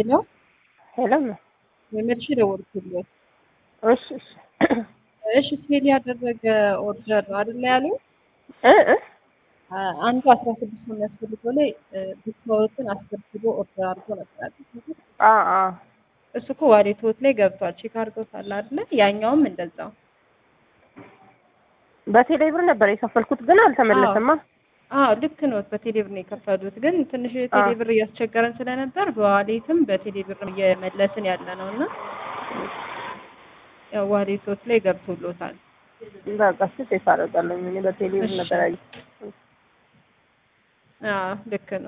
ሄሎ ሄሎ የመልሽ ደወልኩልህ። እሺ እሺ እሺ ሴል ያደረገ ኦርደር አይደለ ያሉ እ እ አንዱ አስራ ስድስት የሚያስፈልገው ላይ ብቻዎትን አስገብቶ ኦርደር አድርጎ ነበር። አ አ እሱ እኮ ዋሌቶት ላይ ገብቷል። ቼክ አድርገውታል አይደለ? ያኛውም እንደዛው በቴሌ ብር ነበር የከፈልኩት ግን አልተመለሰማ። አዎ ልክ ነው። በቴሌ ብር ነው የከፈሉት። ግን ትንሽ የቴሌ ብር እያስቸገረን ስለነበር በዋሌትም በቴሌ ብር እየመለስን ያለ ነው እና ያው ዋሌቶት ላይ ገብቶሎታል። በቃ እሺ ቼክ አደርጋለሁ። እኔ በቴሌ ብር ነበር ያየሁት። አዎ ልክ ነው።